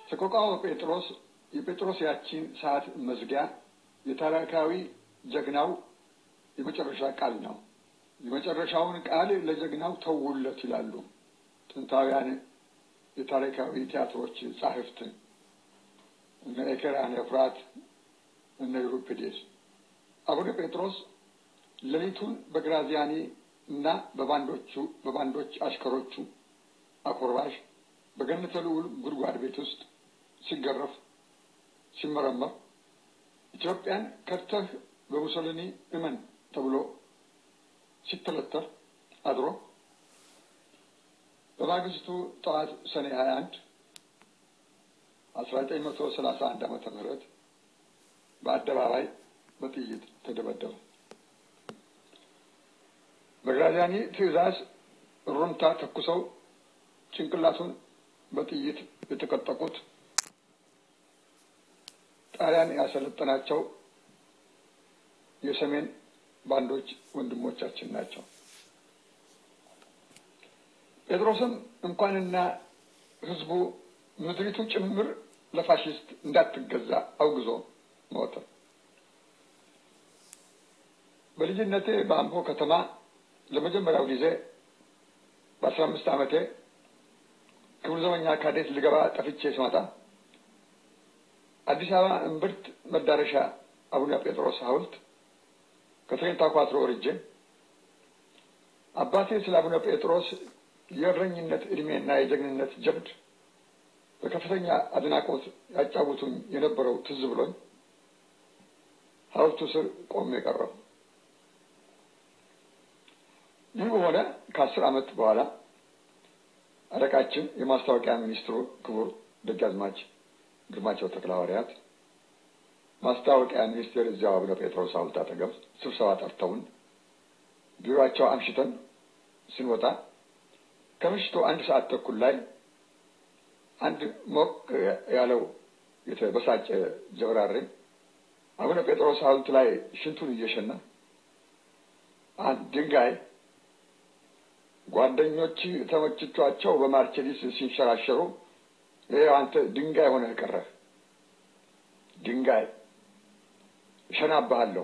ሰቆቃወ ጴጥሮስ የጴጥሮስ ያቺን ሰዓት መዝጊያ የታሪካዊ ጀግናው የመጨረሻ ቃል ነው። የመጨረሻውን ቃል ለጀግናው ተውለት ይላሉ ጥንታውያን የታሪካዊ ቲያትሮች ጻሕፍት እነ ኤኬራን ኤፍራት እነ ዩሪፒዴስ። አቡነ ጴጥሮስ ሌሊቱን በግራዚያኒ እና በባንዶቹ በባንዶች አሽከሮቹ አኮርባሽ በገነተ ልዑል ጉድጓድ ቤት ውስጥ ሲገረፍ ሲመረመር ኢትዮጵያን ከድተህ በሙሶሊኒ እመን ተብሎ ሲተለተር አድሮ በማግስቱ ጠዋት ሰኔ 21 1931 ዓመተ ምህረት በአደባባይ በጥይት ተደበደበ። በግራዚያኒ ትዕዛዝ ሩምታ ተኩሰው ጭንቅላቱን በጥይት የተቀጠቁት ጣሊያን ያሰለጠናቸው የሰሜን ባንዶች ወንድሞቻችን ናቸው። ጴጥሮስም እንኳንና ሕዝቡ ምድሪቱ ጭምር ለፋሽስት እንዳትገዛ አውግዞ ሞተ። በልጅነቴ በአምቦ ከተማ ለመጀመሪያው ጊዜ በአስራ አምስት ዓመቴ ክብር ዘበኛ ካዴት ልገባ ጠፍቼ ስመጣ አዲስ አበባ እምብርት መዳረሻ አቡነ ጴጥሮስ ሐውልት ከትሬንታ ኳትሮ ወርጄ አባቴ ስለ አቡነ ጴጥሮስ የእረኝነት ዕድሜና የጀግንነት ጀብድ በከፍተኛ አድናቆት ያጫውቱኝ የነበረው ትዝ ብሎኝ ሐውልቱ ስር ቆሜ ቀረሁ። ይህ በሆነ ከአስር ዓመት በኋላ አለቃችን የማስታወቂያ ሚኒስትሩ ክቡር ደጃዝማች ግርማቸው ተክለሐዋርያት ማስታወቂያ ሚኒስቴር እዚያው አቡነ ጴጥሮስ ሐውልት አጠገብ ስብሰባ ጠርተውን ቢሮአቸው አምሽተን ስንወጣ ከምሽቱ አንድ ሰዓት ተኩል ላይ አንድ ሞቅ ያለው የተበሳጨ ጀብራሬ አቡነ ጴጥሮስ ሐውልት ላይ ሽንቱን እየሸና አንድ ድንጋይ ጓደኞች ተመችቷቸው በማርቸዲስ ሲንሸራሸሩ ይኸው አንተ ድንጋይ ሆነህ ቀረህ፣ ድንጋይ እሸናብሃለሁ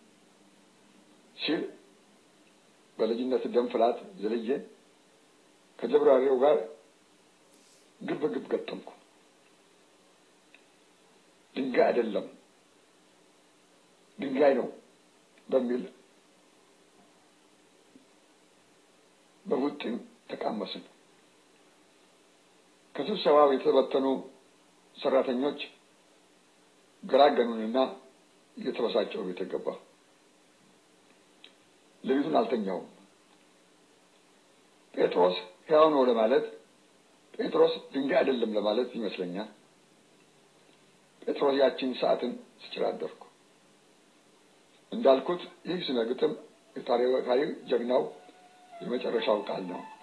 ሲል በልጅነት ደም ፍላት ዝልዬ ከጀብራሪው ጋር ግብ ግብ ገጠምኩ። ድንጋይ አይደለም ድንጋይ ነው በሚል በቡጢም ተቃመስን። ከስብሰባው የተበተኑ ሰራተኞች ገላገኑንና እየተበሳጨው ቤት ገባ። ሌሊቱን አልተኛውም። ጴጥሮስ ሕያው ነው ለማለት ጴጥሮስ ድንጋይ አይደለም ለማለት ይመስለኛል። ጴጥሮስ ያችን ሰዓትን ስጭር አደርኩ። እንዳልኩት ይህ ስነ ግጥም የታሪካዊ ጀግናው የመጨረሻው ቃል ነው።